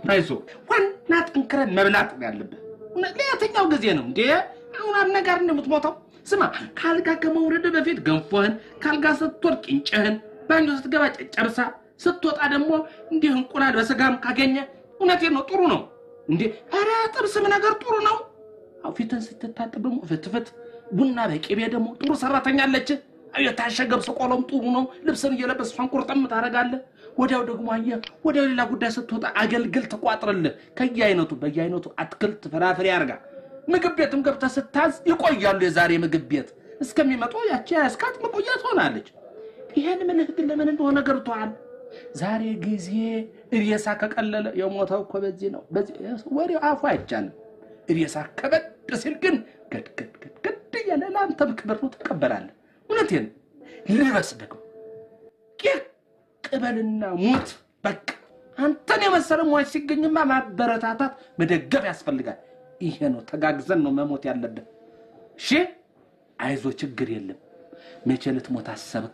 አይዞህ ዋና ጠንክረን መብላት ነው ያለብህ። እውነት ለየትኛው ጊዜ ነው እንዴ? አሁን አነጋር እንደምትሞተው ስማ፣ ካልጋ ከመውረድ በፊት ገንፎህን፣ ካልጋ ስትወርድ ቂንጭህን፣ ባንጆ ስትገባ ጨጨብሳ፣ ስትወጣ ደግሞ እንዲህ እንቁላል በስጋም ካገኘ እውነቴን ነው ጥሩ ነው እንዴ። ኧረ ጥብስም ነገር ጥሩ ነው። አዎ ፊትን ስትታጠብ ደግሞ ፍትፍት፣ ቡና በቅቤ ደግሞ ጥሩ ሰራተኛ አለች። የታሸገ ብስ ቆሎም ጥሩ ነው። ልብስን እየለበስ እሷን ቁርጥም ታደርጋለህ። ወዲያው ደግሞ አየህ ወዲያው ሌላ ጉዳይ ስትወጣ አገልግል ትቋጥርልህ። ከየአይነቱ በየአይነቱ አትክልት ፍራፍሬ አድርጋ ምግብ ቤትም ገብተህ ስታዝ ይቆያሉ። የዛሬ ምግብ ቤት እስከሚመጡ ያቺ ያስካት መቆየት ሆናለች። ይሄን ምልህ ግን ለምን እንደሆነ ገብቶሃል። ዛሬ ጊዜ ሬሳ ከቀለለ የሞተው እኮ በዚህ ነው። በዚህ ወሬው አፉ አይቻልም። ሬሳ ከበድ ሲል ግን ገድገድ ገድገድ እያለ ለአንተም ክብር ነው ትቀበላለህ። እውነቴን ልበስ ደግሞ ቄቅ ቅበልና ሙት። በቃ አንተን የመሰለ ሟች ሲገኝማ ማበረታታት መደገፍ ያስፈልጋል። ይሄ ነው ተጋግዘን ነው መሞት ያለብን። እሺ አይዞ፣ ችግር የለም። መቼ ልትሞት አሰብክ?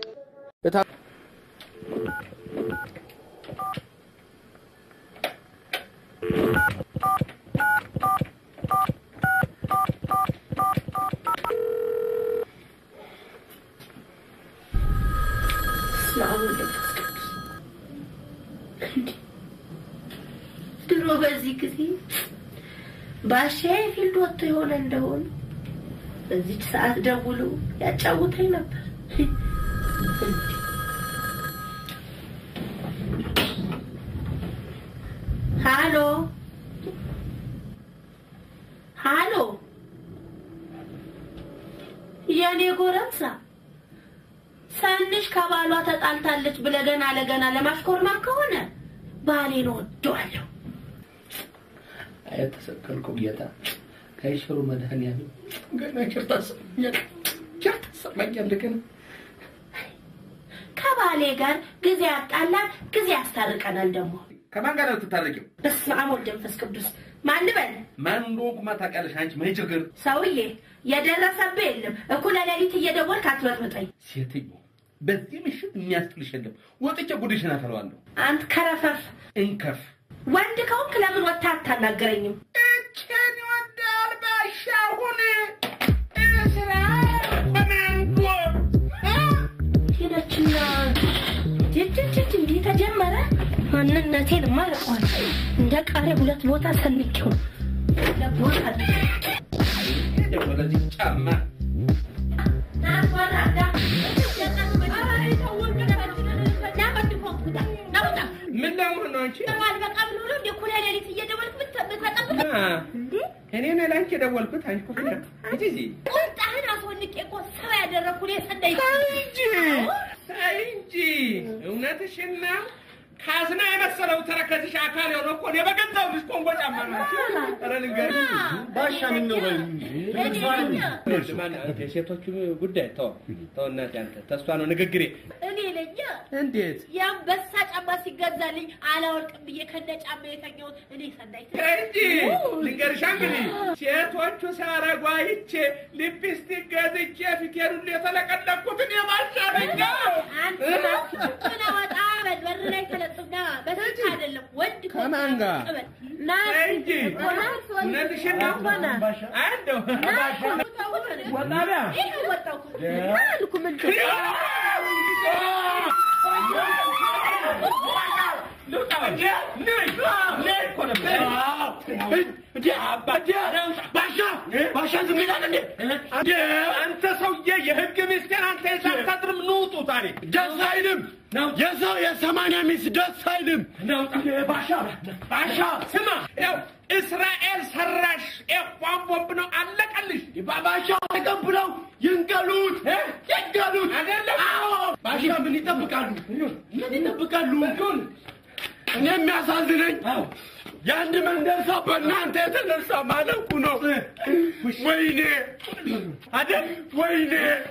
ድሮ በዚህ ጊዜ ባሻዬ ፊልድ ወጥቶ የሆነ እንደሆነ በዚች ሰዓት ደውሎ ያጫውተኝ ነበር። ሃሎ ሃሎ፣ የኔ ጎረምሳ ሰንሽ ከባሏ ተጣልታለች ብለህ ገና ለገና ለማሽኮርማት ከሆነ ባሌን ወደዋለሁ። የተሰቀልኩ ጌታ ከይሽሩ መድኃኒዓለም ገና ቸር ታሰማኛለህ፣ ቸር ታሰማኛለህ ገና ከባሌ ጋር ጊዜ ያጣላል፣ ጊዜ ያስታርቀናል። ደግሞ ከማን ጋር ነው የምትታረቂው? በስመ አብ ወወልድ ወመንፈስ ቅዱስ። ማን ልበል? ማን እንደሆንኩማ ታውቂያለሽ አንቺ። ምን ችግር ሰውዬ የደረሰብህ የለም። እኩለ ሌሊት እየደወልክ አትበጥብጠኝ። ሴትዮ፣ በዚህ ምሽት የሚያስጥልሽ የለም። ወጥቼ ጉድሽን አፈለዋለሁ። አንተ ከረፈፍ እንከፍ ወንድ ከሆንክ ለምን ወጥተህ አታናገረኝም? እችን ይወዳል ባሻሁን ስራ በማንጎ ሄደችና ጅጅጅጅ እንዲህ ተጀመረ። ማንነቴን ማለቋል እንደ ቃሪያ ሁለት ቦታ ሰንቄው ለቦታ ወደዚህ ጫማ ምን ለመሆን ነው አንቺ? እኔ ነኝ ለአንቺ የደወልኩት። አንቺ እኮ ፍቅር እንጂ እዚህ ቁጣህን አስወንቄ እኮ ሰው ያደረኩ እኔ ሰንደይ እንጂ ተይ እንጂ እውነትሽን ነው። ካዝና የመሰለው ተረከዝሽ አካል የሆነ እኮ እኔ በገዛው ልጅ ኮንጎ ጫማ ነው። ኧረ ልንገርሽ ባሻ ምን ነው በይ የሴቶቹ ጉዳይ ተው ተው፣ እናቴ አንተ ተስፋ ነው ንግግሬ። እኔ ለኛ እንዴት የአንበሳ ጫማ ሲገዛልኝ አላወልቅም ብዬ ከነ ጫማ የተኛሁት እኔ ሰናይት ተይ እንጂ ልንገርሻ እንግዲህ ሴቶቹ ሲያረጉ አይቼ ሊፕስቲክ ገዝቼ ፊቴን ሁሉ የተለቀለኩት እኔ ባሻ ነኝ። አንተ ምን አወጣ በል በር ላይ ተለጥፍና በስልክ አይደለም ወንድ ከማን ጋር? ና ተይ እንጂ እውነትሽን ነው። አያለሁ ወጣቢያ ወጣው አልኩ ምን አንተ ሰውዬ የህግ ሚስቴር አንተ የሳታድርም ንውጡ ዛሬ ደስ አይልም። የሰው የሰማንያ ሚስት ደስ አይልም። ባሻ ባሻ ስማ ያው እስራኤል ሰራሽ ኤፏን ቦምብ ነው አለቀልሽ ባሻ ተቀብለው ይንቀሉት ይንቀሉት። አይደለም አዎ ባሻ ምን ይጠብቃሉ? ምን ይጠብቃሉ? እኔ የሚያሳዝነኝ የአንድ መንደር ሰው በእናንተ የተነሳ ማለቁ ነው። ወይኔ አይደል? ወይኔ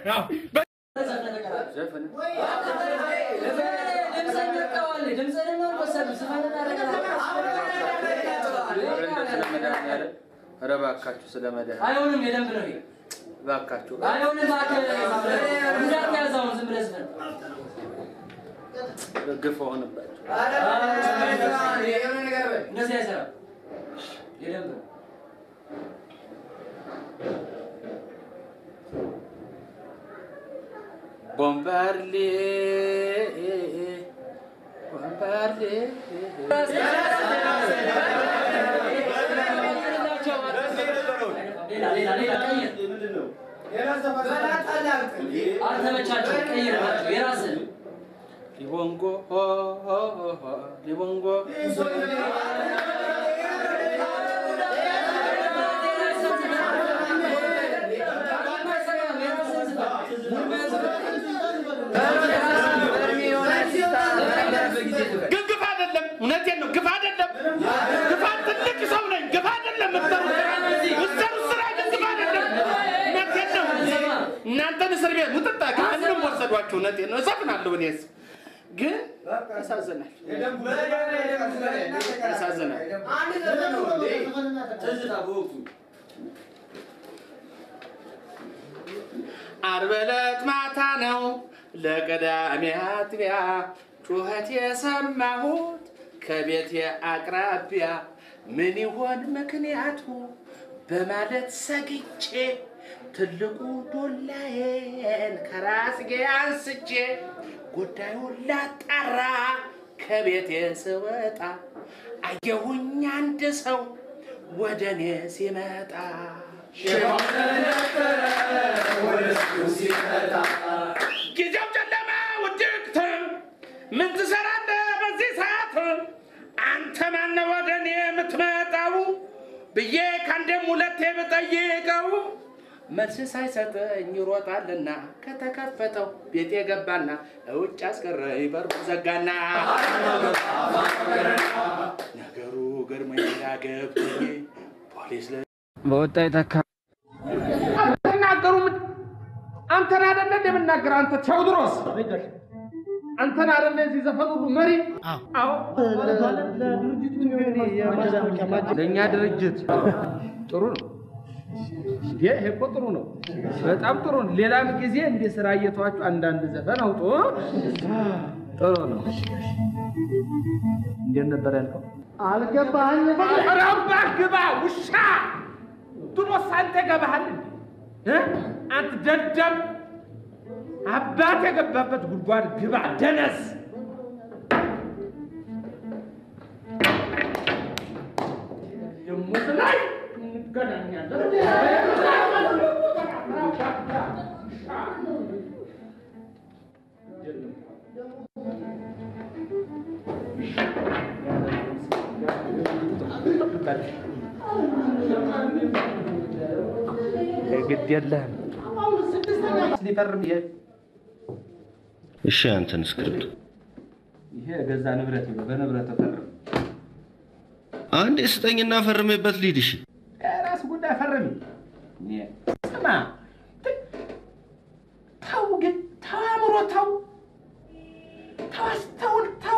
ኧረ እባካችሁ ስለ መድኃኒዓለም አይሆንም፣ የደንብ ነው ይሄ። እባካችሁ አይሆንም፣ እባክህ ጉዳት ያዛውን ዝም ብለህ ዝፈን። ግፍ ሆንባቸው። እንደዚህ አይሰራም። የደንብ ነው። ቦምባርሌ ቦምባርሌ ሌላ ሌላ ሌላ ቀይር። አልተመቻቸው፣ ቀይርላቸው የራስህን ሊቦንጎ ሆ ሆ ሆ ሆ ሊቦንጎ ግን ግፍ አይደለም። እውነቴን ነው። ግፍ አይደለም። ግፋት ትልቅ ሰው ነኝ። ግፍ አይደለም። ምትሰሩት ስራ ምትሰሩት ስራ ግን ግፍ አይደለም። እውነቴን ነው። እናንተን እስር ቤት ሙጥጣ ከአንድም ወሰዷችሁ። እውነቴን ነው። እሰፍናለሁ እኔስ ግን ያሳዝናል፣ ያሳዝናል። ትዝታ በወቅቱ ዓርብ ዕለት ማታ ነው ለቅዳሜ አጥቢያ ጩኸት የሰማሁት ከቤቴ አቅራቢያ ምን ይሆን ምክንያቱ በማለት ሰግቼ ትልቁ ዶላዬን ከራስጌ አንስቼ ጉዳዩን ላጣራ ከቤቴ ስወጣ አየሁኝ አንድ ሰው ወደ እኔ ሲመጣ ጊዜው ጨለማ ውድቅት ምን ትሰራለህ በዚህ ሰዓት? አንተ ማነህ ወደ እኔ የምትመጣው ብዬ ከአንዴም ሁለቴ ብጠይቀው መልስ ሳይሰጠኝ ይሮጣልና ከተከፈተው ቤት የገባና ውጭ አስቀረኝ በሩ ዘጋና ነገሩ ገርሞኝ ገብቶኝ ፖሊስ ለ በወጣ የተካ አትናገሩ። አንተን አይደለ እንደምናገር አንተ ቴዎድሮስ አንተን አይደለ እዚህ ዘፈን ሁሉ መሪ? አዎ ለእኛ ድርጅት ጥሩ ነው። ይሄ እኮ ጥሩ ነው፣ በጣም ጥሩ ነው። ሌላም ጊዜ እንደ ስራ እየተዋችሁ አንዳንድ ዘፈን አውጡ። ጥሩ ነው። እንዴት ነበር ያልከው? ኧረ እባክህ ግባ ውሻ። ድሮስ አንተ ገባሃል እንዴ? እ? አንተ ደደብ አባት የገባበት ጉድጓድ ግባ ደነስ። ደግሞ ላይ እንገናኛለን። ግድ የለህም። ሊፈርም ይሄ እሺ አንተን ስክሪፕቱ ይሄ ገዛ ንብረት ነው። በንብረት ተፈርም። አንዴ ስጠኝና ፈርሜበት ልሂድ። እሺ ራስ ጉዳይ ፈርም። ስማ ተው ግን ተው፣ አእምሮ ተው፣ ተው፣ አስተውል፣ ተው።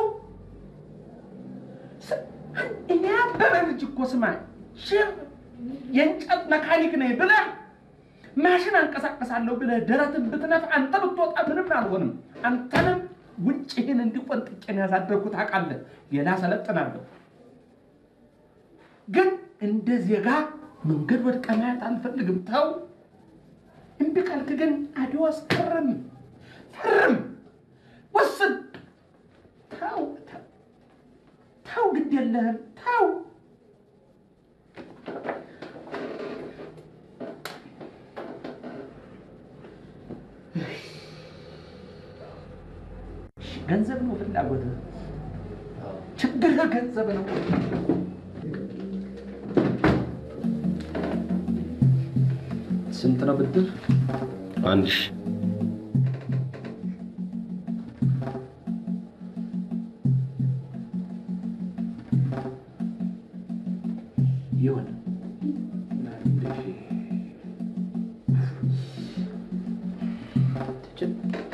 ስ- እኔ አበበ ልጅ እኮ ስማ ሽር የእንጨት መካኒክ ነኝ ብለህ ማሽን አንቀሳቀሳለሁ ብለህ ደረትን ብትነፍ አንተ ብትወጣ ምንም አልሆንም። አንተንም ውጭህን እንዲቆንጥቄን ያሳደርኩት ታውቃለህ። ሌላ ሰለጥናለሁ ግን እንደ ዜጋ መንገድ ወድቀ ማየት አልፈልግም። ተው እምቢ ካልክ ግን አዲዋስ ፈርም ፈርም ወስን። ተው ተው ተው፣ ግድ የለህም ተው። ገንዘብ ነው ፍላጎትህ፣ ችግርህ ገንዘብ ነው። ስንት ነው ብድር? አንድ ሺህ ይሁን ትችል